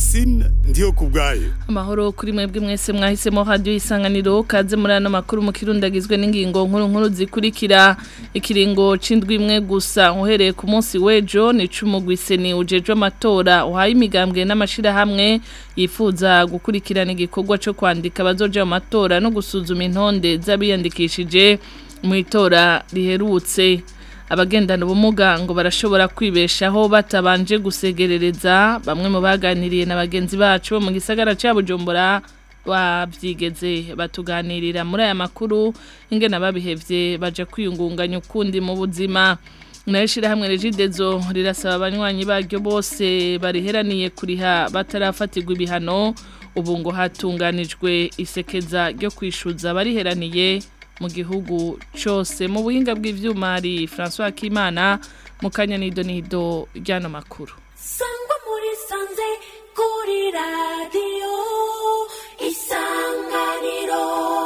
Francine ndiyo kubwayo amahoro kuri mwebwe mwese mwahisemo radio isanganiro kaze muri ano makuru mu kirundagizwe n'ingingo nkuru nkuru zikurikira ikiringo c'indwi imwe gusa uhereye ku munsi w'ejo ni cumugwiseni ujejwe amatora uhaye imigambwe n'amashira hamwe yifuza gukurikirana igikorwa co kwandika abazoja mu matora no gusuzuma intonde z'abiyandikishije mu itora riherutse abagendana ubumuga ngo barashobora kwibeshaho batabanje gusegerereza bamwe mu baganiriye na bagenzi bacu bo mu gisagara cya bujumbura babyigeze batuganirira muri aya makuru ingena babihevye baje kwiyungunganya ukundi mu buzima nayo shirahamwe regidezo rirasaba abanywanyi baryo bose bariheraniye kuriha batarafatirwa ibihano ubu ngo hatunganijwe isekeza ryo kwishuza bariheraniye mu gihugu cyose mu buhinga bw'ivyuma hari François Kimana mu kanya nido nido ryano makuru sangwa muri sanze kuri radio isanganiro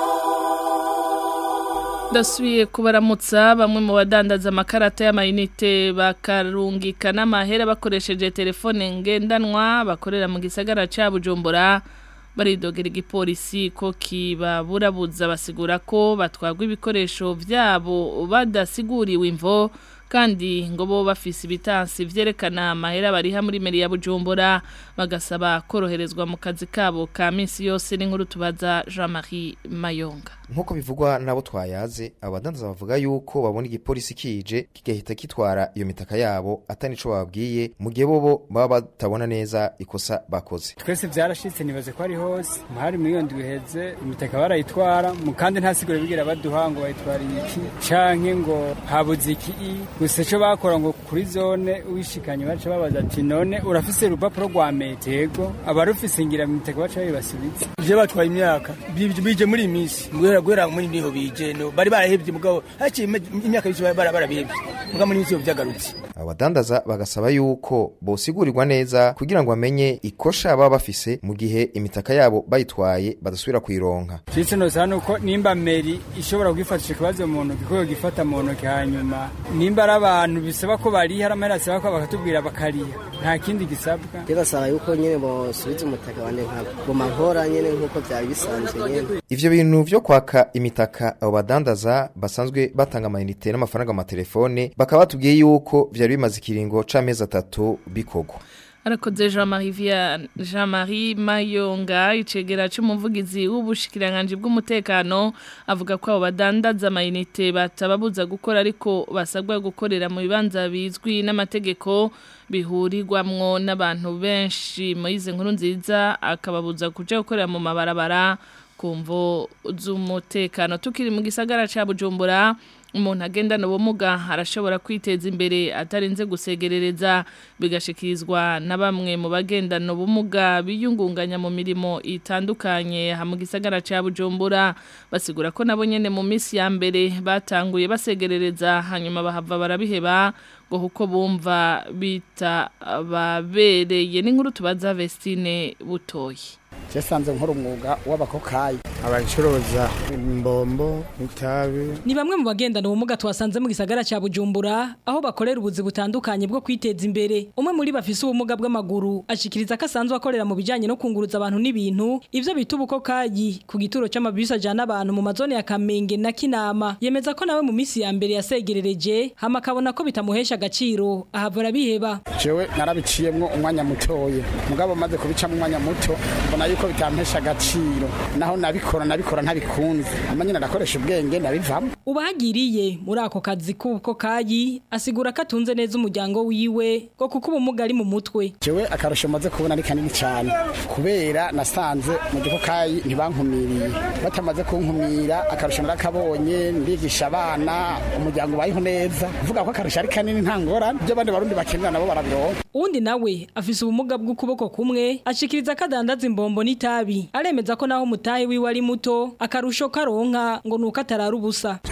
ndasubiye kubaramutsa bamwe mu badandaza amakarata y'amayinite bakarungika n'amahera bakoresheje telefone ngendanwa bakorera mu gisagara cya bujumbura baridogera igipolisi ko kibaburabuza basigura ko batwagwa ibikoresho byabo badasiguriwe imvo kandi ngo bo bafise ibitansi vyerekana amahera bariha muri meri ya Bujumbura bagasaba koroherezwa mu kazi kabo ka minsi yose n'inkuru tubaza Jean-Marie Mayonga nkuko bivugwa nabo twayaze abadandaza bavuga yuko babona igipolisi kije kigahita kitwara iyo mitaka yabo atani ico bababwiye mu gihe bobo baba batabona neza ikosa bakoze twese vyarashitse nibaze ko ari hose hari muri iyo ndwi iheze imitaka barayitwara mu kandi nta siguro bigira baduha ngo bayitwariye iki canke ngo habuze iki gusa ico bakora ngo kuri zone wishikanye baca babaza ati none urafise urupapuro rwa metego abarufise ngira mitaka baca babibasubiza ivyo batwaye imyaka bije muri iyi minsi guhera guhera muri niho bije no bari barahevye mugabo haciye imyaka bice barabihevye mugabo muri minsi vyagarutse abadandaza bagasaba yuko bosigurirwa neza kugira ngo bamenye ikosha baba bafise mu gihe imitaka yabo bayitwaye badasubira kuyironka Citse no sana uko nimba meri ishobora kwifatisha kibazo mu ntoki ko gifata mu ntoki hanyuma nimba ari abantu bisaba ko bariha aramahera asaba ko bakatubwira bakariha nta kindi gisabwa kirasaba yuko nyene bosubiza umutaka wanje nkaguma nkora nyene nk'uko vyari bisanzwe nyene ivyo bintu vyo kwaka imitaka abo badandaza basanzwe batanga amayinite n'amafaranga mu matelefone bakaba batubwiye yuko vyari bimaze ikiringo c'amezi atatu bikorwa arakoze Jean-Marie via Jean-Marie Mayonga icegera cy'umuvugizi w'ubushikiranganje bw'umutekano avuga ko abo badandaza amayinite batababuza gukora ariko basabwa gukorera mu bibanza bizwi n'amategeko bihurirwamwo n'abantu benshi muri izi nkuru nziza akababuza kuja gukorera mu mabarabara kumvo z'umutekano tukiri mu gisagara ca Bujumbura umuntu agendana ubumuga arashobora kwiteza imbere atarinze gusegerereza bigashikirizwa na bamwe mu bagendana ubumuga biyungunganya mu mirimo itandukanye mu gisagara cya bujumbura basigura ko nabo nyine mu minsi ya mbere batanguye basegerereza hanyuma bahava barabiheba ngo kuko bumva bita babereye n'inkuru tubaza Vestine butoyi cyasanze nkora umwuga w'abakokayi abacuruza imbombo itabi ni bamwe mu bagendana ubumuga twasanze mu gisagara cya bujumbura aho bakorera ubuzi butandukanye bwo kwiteza imbere umwe muri bafise ubumuga bw'amaguru ashikiriza ko asanzwe akorera mu bijyanye no kunguruza abantu n'ibintu ibyo bita ubukokayi ku gituro cy'amabisi ajyana abantu mu mazone ya kamenge na kinama yemeza ko nawe mu minsi ya mbere yasegerereje hama akabona ko bitamuhesha agaciro ahava arabiheba jewe narabiciyemwo umwanya mutoya mugabo maze kubicamo umwanya muto mbona yuko bitampesha agaciro naho nabikora nabikora ntabikunze amanyina ndakoresha ubwenge ndabivamo ubahagiriye muri ako kazi k'ubukokayi asigura ko atunze neza umuryango wiwe ngo kuko ubumuga ari mu mutwe jewe akarusho maze kubona ari kanini cyane kubera nasanze mu gikokayi ntibankumiriye batamaze kunkumira akarusho narakabonye ndigisha abana umuryango ubayeho neza uvuga ko akarusho ari kanini nta ngorane ibyo abandi barundi bakenera nabo barabironka uwundi nawe afise ubumuga bw'ukuboko kumwe ashikiriza ko adandaza imbombo n'itabi aremeza ko naho umutahe wiwe ari muto akarusho karonka ngo nuko atarara ubusa jewe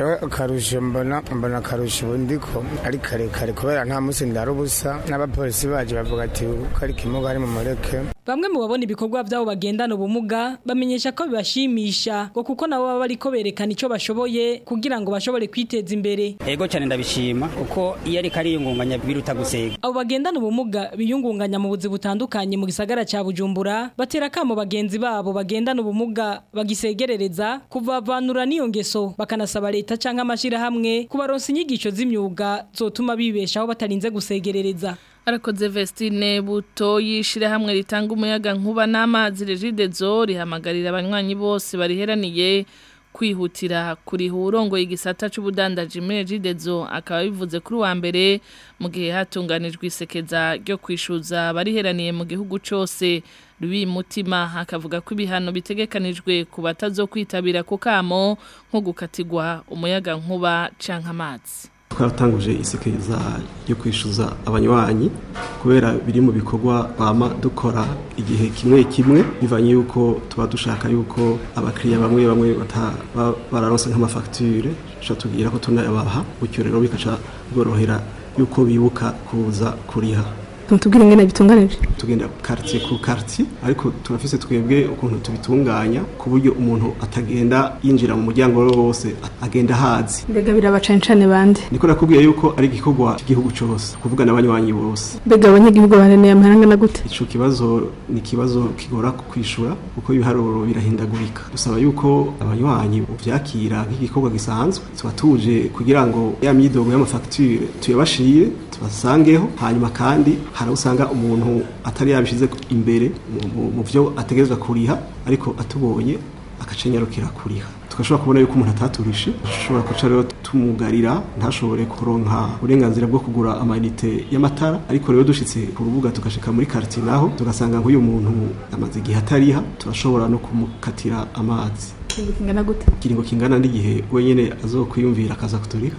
jewe akarusho mbona mbona akarusho ubundi ko ari karekare kubera nta munsi ndara ubusa n'abapolisi baje bavuga ati ko ari kimuga ari mu mureke Bamwe mu babona ibikorwa byabo bagendana ubumuga bamenyesha ko bibashimisha ngo kuko nabo baba bariko berekana ico bashoboye kugira ngo bashobore kwiteza imbere. Ego cyane ndabishima kuko iyo ariko ariyungunganya biruta gusega. Abo bagendana ubumuga biyungunganya mu buzi butandukanye mu gisagara ca Bujumbura batera kamo bagenzi babo bagendana ubumuga bagisegerereza kuvavanura n'iyo ngeso bakanasaba leta canke amashira hamwe kubaronsa inyigisho z'imyuga zotuma bibeshaho batarinze gusegerereza. Arakoze Vestine buto yishira hamwe ritanga umuyaga nkuba n'amazi regidezo rihamagarira abanywanyi bose bariheraniye kwihutira kuri hurongo igisata c'ubudandaji muri regidezo akaba bivuze kuri wa mbere mu gihe hatunganijwe isekeza ryo kwishuza bariheraniye mu gihugu cose Louis Mutima akavuga ko ibihano bitegekanijwe ku batazokwitabira ku kamo nko gukatigwa umuyaga nkuba canke amazi twaratanguje isekeza ryo kwishyuza abanywanyi kubera biri mu bikorwa bama dukora igihe kimwe kimwe bivanye yuko tuba dushaka yuko abakiriya bamwe bamwe bararonse nk'amafagitire duca tubwira ko tunayabaha bityo rero bikaca bworohera yuko bibuka kuza kuriha tubwire ingene bitunganije tugenda quartier ku quartier ariko turafise twebwe ukuntu tubitunganya ku buryo umuntu atagenda yinjira mu muryango wose agenda hazi mbega birabacancane bande niko nakubwiye yuko ari igikorwa cy'igihugu cyose kuvuga n'abanywanyi bose mbega abanyagihugu bareneye amahanga na gute ico kibazo ni kibazo kigora kwishura kuko ibiharuro birahindagurika dusaba yuko abanywanyi uvyakira nk'igikorwa gisanzwe tuba tuje kugira ngo ya myidogo y'amafacture tuyabashire tubasangeho hanyuma kandi hari usanga umuntu atari yabishize imbere mu byo ategerezwa kuriha ariko atubonye akacenyarukira kuriha tugashobora kubona yuko umuntu ataturishe dushobora kuca rero tumugarira ntashobore kuronka uburenganzira bwo kugura amayinite y'amatara ariko rero dushitse ku rubuga tugashika muri quartier naho tugasanga nk'uyu muntu amaze igihe atariha turashobora no kumukatira amazi kingana gute kiringo kingana n'igihe wenyene azokwiyumvira akaza kuturiha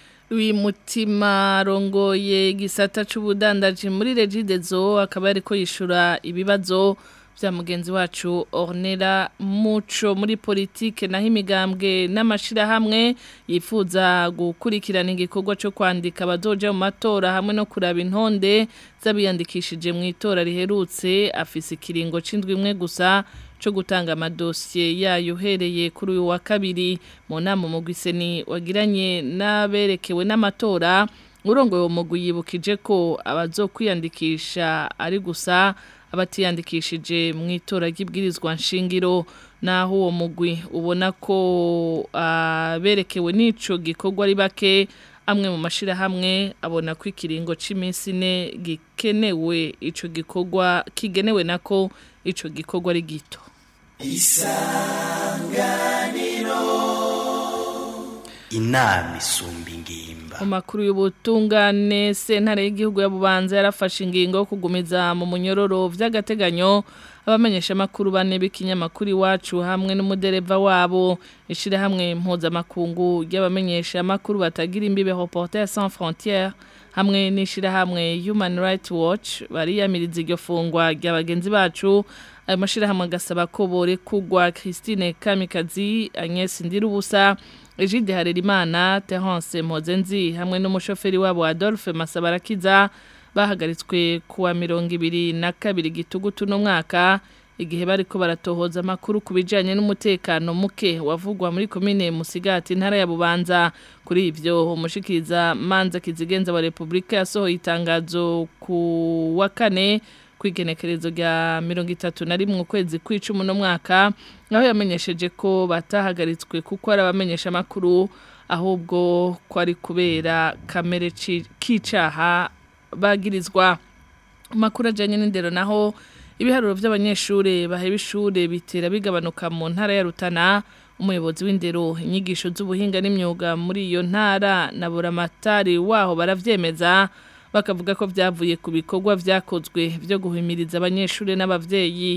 mutima rongoye gisata c'ubudandaji muri regidezo akaba ariko yishura ibibazo bya mugenzi wacu Ornella Muco muri politike naho imigambwe n'amashira hamwe yifuza gukurikirana igikorwa cyo kwandika abazoja mu matora hamwe no kuraba intonde z'abiyandikishije mu itora riherutse afise ikiringo c'indwi imwe gusa cyo gutanga amadosiye yayo uhereye kuri uyu wa kabiri mu nama umugwiseni wagiranye n'aberekewe n'amatora urongo uwo mugwi yibukije ko abazokwiyandikisha ari gusa abatiyandikishije mu itora ry'ibwirizwa nshingiro naho uwo mugwi ubona ko aberekewe n'ico gikorwa ari bake amwe mu mashirahamwe abona ko ikiringo c'iminsi ine gikenewe ico gikorwa kigenewe nako ico gikorwa ari gito isanganiro inama isumba ingimba mu makuru y'ubutungane sentare y'igihugu ya bubanza yarafashe ingingo yo kugumiza mu munyororo vy'agateganyo abamenyesha makuru bane b'ikinyamakuru iwacu hamwe n'umudereva wabo ishirahamwe mpuzamakungu ry'abamenyesha makuru batagira imbibe Reporters sans frontières hamwe n'ishirahamwe Human Rights Watch bariyamiriza iryo fungwa ry'abagenzi bacu ayo mashirahamwe agasaba ko borekugwa Christine Kamikazi Agnes Ndirubusa Egide Harerimana Terence Mozenzi hamwe n'umushoferi wabo Adolphe Masabarakiza bahagaritswe kuwa mirongo ibiri na kabiri gitugutu no mwaka igihe bariko baratohoza amakuru ku bijanye n'umutekano muke wavugwa muri komine Musigati ntara ya Bubanza kuri ivyo umushikiriza manza kizigenza wa Republika yasohoye itangazo ku wa kane kwigenekerezo rya mirongo itatu na rimwe ukwezi kw'icumi no mwaka aho yamenyesheje ko batahagaritswe kuko ari abamenyesha amakuru ahubwo ko ari kubera kamere k'icaha bagirizwa amakuru ajyanye n'indero naho ibiharuro by'abanyeshuri baheba ishuri bitera bigabanuka mu ntara ya Rutana umuyobozi w'indero inyigisho z'ubuhinga n'imyuga muri iyo ntara na buramatari waho baravyemeza bakavuga ko byavuye ku bikorwa vyakozwe byo guhimiriza abanyeshuri n'abavyeyi ngo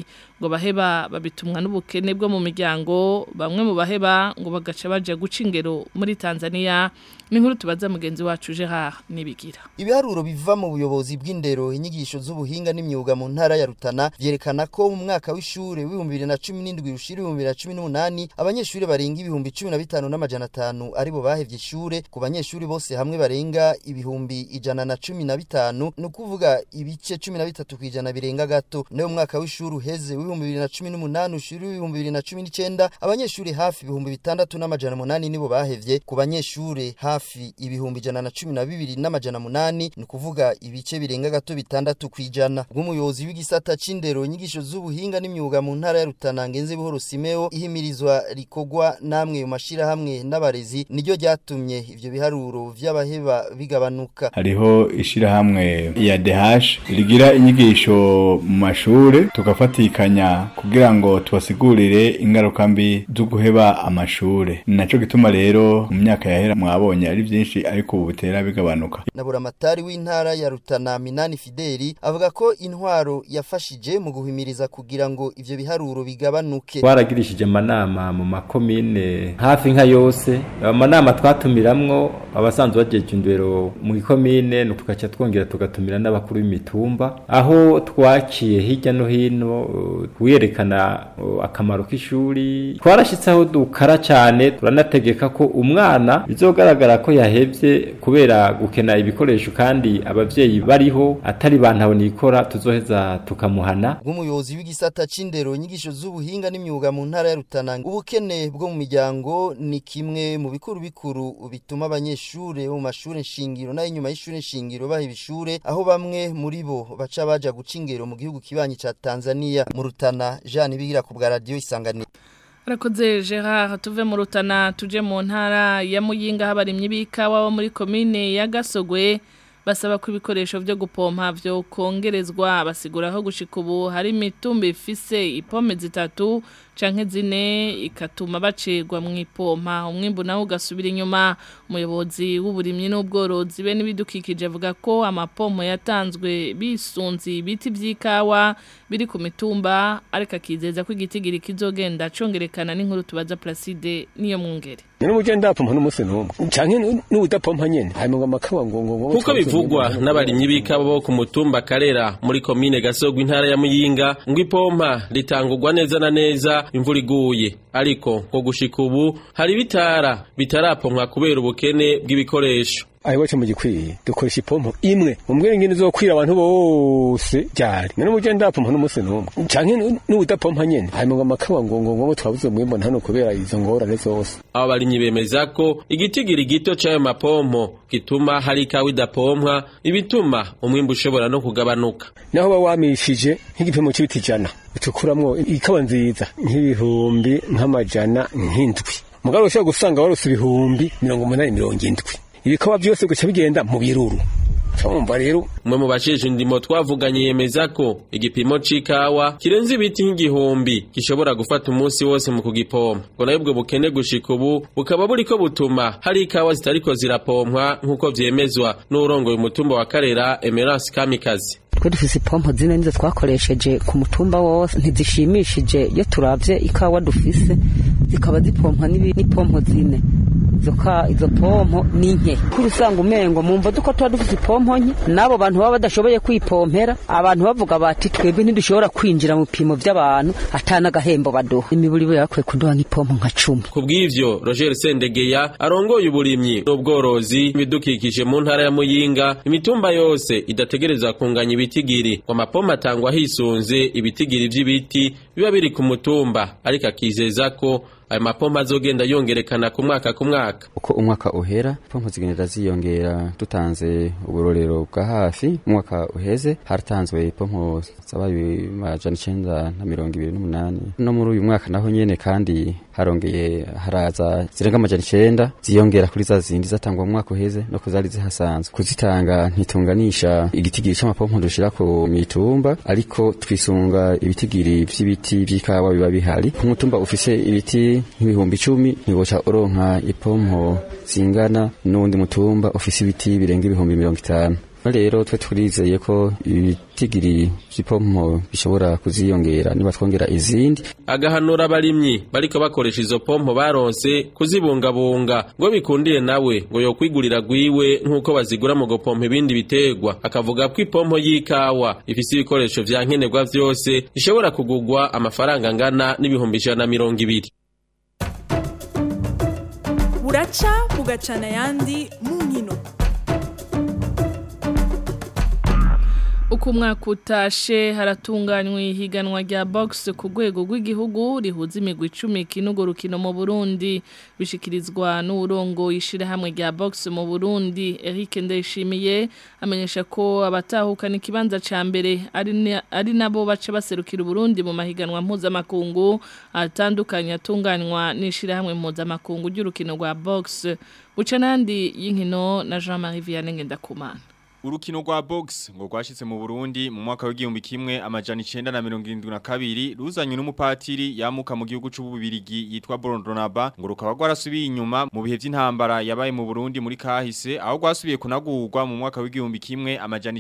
ngo baheba babitumwa n'ubukene bwo mu miryango bamwe mu baheba ngo bagaca baje guca ingero muri Tanzania n'inkuru tubaza mugenzi wacu Gerard nibigira Ibiharuro biva mu buyobozi bw'indero inyigisho z'ubuhinga n'imyuga mu ntara ya Rutana vyerekana ko mu mwaka w'ishure w'ibihumbi 2017 ushira 2018 abanyeshuri barenga ibihumbi 15 n'amajana 5 aribo bahevye ishure ku banyeshuri bose hamwe barenga ibihumbi ijana na cumi na bitanu ni ukuvuga ibice cumi na bitatu kwijana birenga gato nayo mwaka w'ishuri uheze w'ibihumbi bibiri na cumi n'umunani ushiri w'ibihumbi bibiri na cumi n'icenda abanyeshuri hafi ibihumbi bitandatu n'amajana munani nibo bahevye ku banyeshuri hafi ibihumbi ijana na cumi na bibiri n'amajana munani ni ukuvuga ibice birenga gato bitandatu kwijana bw'umuyobozi w'igisata c'indero inyigisho z'ubuhinga n'imyuga mu ntara ya Rutana ngenze buhoro Simeo ihimirizwa rikogwa namwe mu mashirahamwe n'abarezi niryo ryatumye ivyo biharuro vy'abaheba bigabanuka hariho ishirahamwe ya DH rigira inyigisho mu mashure tugafatikanya kugira ngo tubasigurire ingaruka mbi zo guheba amashure naco gituma rero mu myaka yahera mwabonye ari vyinshi ariko ubu bitera bigabanuka nabura amatari w'intara ya Rutana Minani Fideli avuga ko intwaro yafashije mu guhimiriza kugira ngo ivyo biharuro bigabanuke twaragirishije amanama mu makomine hafi nka yose amanama twatumiramwo abasanzwe bajeje indero mu ikomine tugaca twongera tugatumira n'abakuru b'imitumba aho twakiye hirya no hino uh, wiyerekana uh, akamaro k'ishuri twarashitse aho dukara cyane turanategeka ko umwana bizogaragara ko yahevye kubera gukena ibikoresho kandi abavyeyi bariho atari bantu nikora tuzoheza tukamuhana bw'umuyobozi w'igisata c'indero inyigisho z'ubuhinga n'imyuga mu ntara ya Rutana ubukene bwo mu miryango ni kimwe mu bikuru bikuru bituma abanyeshure bo mu mashure nshingiro nayo inyuma y'ishure nshingiro baha ibishure aho bamwe muri bo baca baja guca ingero mu gihugu kibanyi ca Tanzania mu Rutana Jean Bigira ku bwa radio isanganiro Arakoze Gerard tuve mu Rutana tuje mu ntara ya Muyinga habarimye bikawa bo muri commune ya Gasogwe basaba ko ibikoresho byo gupompa byo kongerezwa basiguraho gushika ubu hari imitumba ifise ipome zitatu canke zine ikatuma bacegwa mu ipompa umwimbu nawo ugasubira inyuma umuyobozi w'uburimyi n'ubworozi be n'ibidukikije avuga ko amapompo yatanzwe bisunze ibiti by'ikawa biri ku mitumba ariko akizeza ko igitigiri kizogenda congerekana n'inkuru tubaza Placide niyo mwungere Nino mugenda apompa n'umunsi n'umwe canke n'ubudapompa nyene hanyuma ngo amakawa ngo ngo Kuko bivugwa n'abarimyi b'ikawa bo ku mutumba Karera muri komine Gasogwe intara ya Muyinga ngo ipompa ritangurwa neza na neza imvura iguye ariko ngo gushika ubu hari bitara bitarapompwa kubera ubukene bw'ibikoresho aho iwacu mu gikwiye dukoresha ipompo imwe umbwire ngene izokwira abantu bose ryari none muje ndapompa n'umunsi n'umwe canke n'ubudapompa nyene hanyuma ngo amakawa ngo ngo ngo twabuze mwimbo hano kubera izo ngorane zose aba barimyi bemeza ko igitigiri gito c'ayo mapompo gituma hari ikawa idapompwa ibituma umwimbu ushobora no kugabanuka naho ba wamishije nk'igipimo c'ibiti ijana ucukuramwo ikawa nziza nk'ibihumbi nk'amajana nk'indwi mugabo ushobora gusanga warose ibihumbi mirongo umunani mirongo indwi ibikawa byose guca bigenda mu biruru Tumva rero umwe mu bajeje indimo twavuganye yemeza ko igipimo c'ikawa kirenze ibiti nk'igihumbi gishobora gufata umunsi wose mu kugipompa ngo nayo ubwo bukene gushika ubu bukaba buriko butuma hari ikawa zitariko zirapompwa nk'uko vyemezwa n'urongoye umutumba wa Karera Emerance Kamikazi twe dufise ipompo zine nizo twakoresheje ku mutumba wose ntizishimishije iyo turavye ikawa dufise zikaba zipompa n'ipompo zine izo pompo ni nke kuri usanga umengo mumva duko tuba dufite ipompo nke n'abo bantu baba badashoboye kwipompera abantu bavuga bati twebwe ntidushobora kwinjira mu bipimo by'abantu atana agahembo baduha imiburi we yakwiye kuduha nk'ipompo nka cumi ku bw'ivyo roger sendegeya arongoye uburimyi n'ubworozi ibidukikije mu ntara ya muyinga imitumba yose idategereza kunganya ibitigiri ngo amapompo atangwa hisunze ibitigiri vy'ibiti biba biri ku mutumba ariko akizeza ko ayo mapompo azogenda yongerekana ku mwaka ku mwaka uko umwaka uhera pompo zigenda ziyongera dutanze uburorero bwa hafi umwaka uheze haratanzwe pompo zabaye amajana icenda na mirongo ibiri n'umunani no muri uyu mwaka naho nyene kandi harongeye haraza zirenga amajana icenda ziyongera kuri za zindi zatangwa mu mwaka uheze no kuzari zihasanzwe kuzitanga ntitunganisha igitigiri c'amapompo dushira ku mitumba ariko twisunga ibitigiri vy'ibiti vy'ikawa biba bihari ku mutumba ufise ibiti nk'ibihumbi icumi ntiboca uronka ipompo zingana n'uwundi mutumba ufise ibiti birenga ibihumbi mirongo itanu rero twe turizeye ko ibitigiri vy'ipompo bishobora kuziyongera niba twongera izindi agahanura abarimyi bariko bakoresha izo pompo baronse kuzibungabunga ngo bikundire nawe ngo yokwigurira gwiwe nk'uko bazigura mu gupompa ibindi bitegwa akavuga ko ipompo y'ikawa ifise ibikoresho vya nkenerwa vyose ishobora kugurwa amafaranga angana n'ibihumbi ijana na mirongo ibiri buraca bugacana ayandi mu nkino uko umwaka utashe haratunganywa ihiganwa rya box ku rwego rw'igihugu rihuza imigwi icumi kinugo rukino mu Burundi bishikirizwa n'urongo ishirahamwe rya box mu Burundi Eric Ndayishimiye amenyesha ko abatahukana ikibanza ca mbere ari na- ari nabo baca baserukira Burundi mu mahiganwa mpuzamakungu atandukanye atunganywa n'ishirahamwe mpuzamakungu ry'urukino rwa box buca nandi y'inkino na Jean-Marie Vianney Ngendakumana Urukino rwa box ngo rwashitse mu Burundi mu mwaka w'igihumbi kimwe amajana 972 ruzanywe n'umupatiri yamuka mu gihugu c'ububirigi yitwa Borondonaba ngo rukaba rwarasubiye inyuma mu bihe vy'intambara yabaye mu Burundi muri kahise aho rwasubiye kunagurwa mu mwaka w'igihumbi kimwe amajana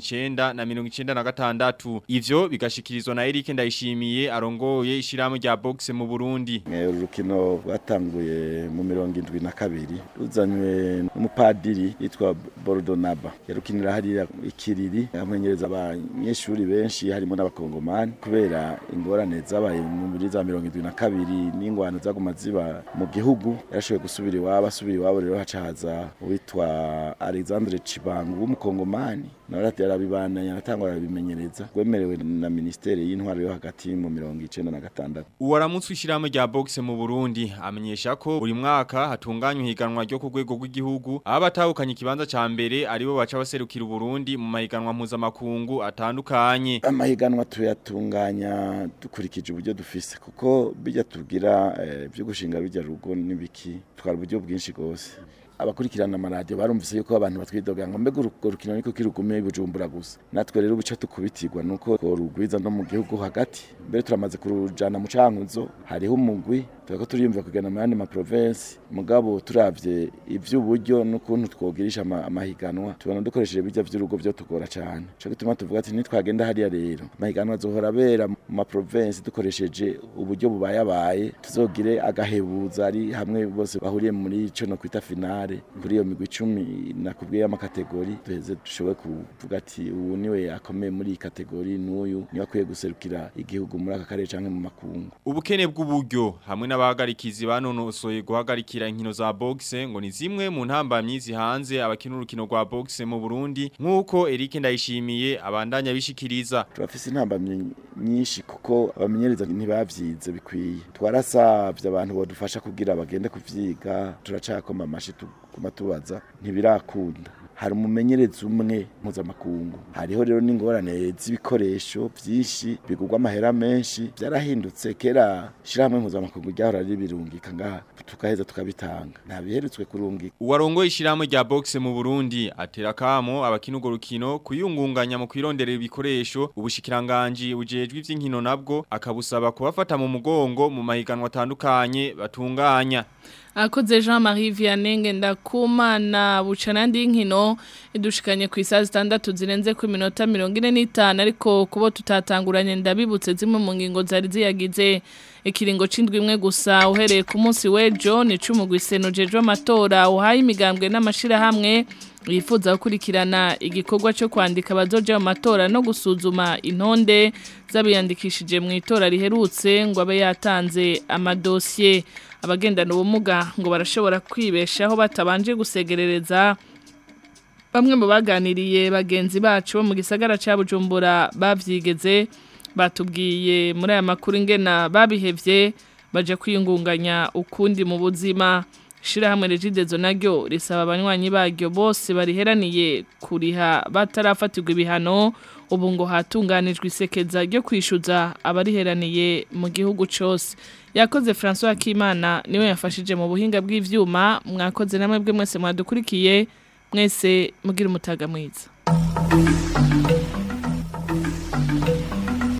996 ivyo bigashikirizwa na Eric Ndayishimiye arongoye ishirahamwe rya box mu Burundi uru rukino rwatanguye mu mirongo indwi na kabiri ruzanywe n'umupadiri yitwa Borodonaba yarukinira hariya ikiriri amenyereza abanyeshuri benshi harimo n'abakongomani kubera ingorane zabaye mu muri za mirongo indwi na kabiri n'ingwano zaguma ziba mu gihugu yarashoboye gusubira iwabo asubira iwabo rero haca haza uwitwa Alexandre Chibangu w'umukongomani nawe yarabibandanya aratangwa arabimenyereza rwemerewe na ministeri y'intwaro yo hagati mu mirongo icenda na gatandatu Uwaramutswe ishirahamwe rya boxe mu Burundi amenyesha ko buri mwaka hatunganywa ihiganwa ryo ku rwego rw'igihugu aho abatahukanye ikibanza ca mbere aribo baca baserukira Burundi mu mahiganwa mpuzamakungu atandukanye amahiganwa tuyatunganya dukurikije uburyo dufise kuko bijya tugira eh, byo gushinga bijya rugo n'ibiki twara uburyo bwinshi gose abakurikirana amaradiyo barumvise yuko abantu batwidoga ngo mbega urwo rukino niko kirugume bujumbura gusa natwe rero ubuca tukubitirwa nuko rugwiza no mu gihugu hagati mbere turamaze kurujana mu cankuzo hariho umugwi turako turiyumvira kugana mu yandi ma province mugabo turavye ivy'uburyo n'ukuntu twogirisha ama- amahiganwa tubona dukoresheje bijya vy'urugo byo tugora cane cyo gituma tuvuga ati nitwagenda hariya rero amahiganwa azohora abera mu ma province dukoresheje uburyo bubayabaye tuzogire agahebuza ari hamwe bose bahuriye muri ico no kwita finale kuri iyo migwi icumi nakubwiye y'amakategori duheze dushobore kuvuga ati ubu niwe akomeye muri iyi kategori n'uyu niwe akwiye guserukira igihugu muri aka karere canke mu makungu Ubukene bw'uburyo hamwe n'abahagarikizi banonosoye guhagarikira inkino za boxe ngo ni zimwe mu ntambamyi zihanze abakina urukino rwa boxe mu Burundi nk'uko Eric Ndayishimiye abandanya bishikiriza turafise intambamyi nyinshi kuko abamenyereza ntibavyize bikwiye twarasavye abantu bodufasha kugira bagende kuvyiga turacakoma amashi tuguma tubaza ntibirakunda hari umumenyereza umwe mpuzamakungu hariho rero n'ingorane z'ibikoresho vyinshi bigurwa amahera menshi vyarahindutse kera shirahamwe mpuzamakungu ryahora ribirungika ngaha tukaheza tukabitanga nta biherutswe kurungika Uwarongoye ishirahamwe rya boxe mu Burundi atera kamo abakina urwo rukino kuyungunganya mu kwironderera ibikoresho ubushikiranganje bujejwe ivy'inkino nabwo akabusaba kubafata mu mugongo mu mahiganwa atandukanye batunganya Akoze Jean-Marie Vianney Ngendakumana bucanandi y'inkino idushikanye ku isaha zitandatu zirenze ku minota 45 ariko kubo tutatanguranye ndabibutse zimwe mu ngingo zari ziyagize ikiringo cindwi imwe gusa uhereye ku munsi w'ejo ni cumugwiseno jejo amatora uhaye imigambwe n'amashira hamwe yifuza gukurikirana igikorwa cyo kwandika abazoja mu matora no gusuzuma intonde z'abiyandikishije mu itora riherutse ngo abe yatanze amadosiye abagendana ubumuga ngo barashobora kwibeshaho batabanje gusegerereza bamwe mu baganiriye bagenzi bacu bo mu gisagara cya bujumbura babyigeze batubwiye muri aya makuru ingena babihevye baje kwiyungunganya ukundi mu buzima Shirahamwe rejidezo naryo risaba abanywanyi baryo bose bariheraniye kuriha batarafatirwa ibihano ubu ngo hatunganijwe isekeza ryo kwishyuza abariheraniye mu gihugu cyose yakoze François Kimana niwe yafashije mu buhinga bw'ivyuma mwakoze namwe bwe mwese mwadukurikiye mwese mugira umutaga mwiza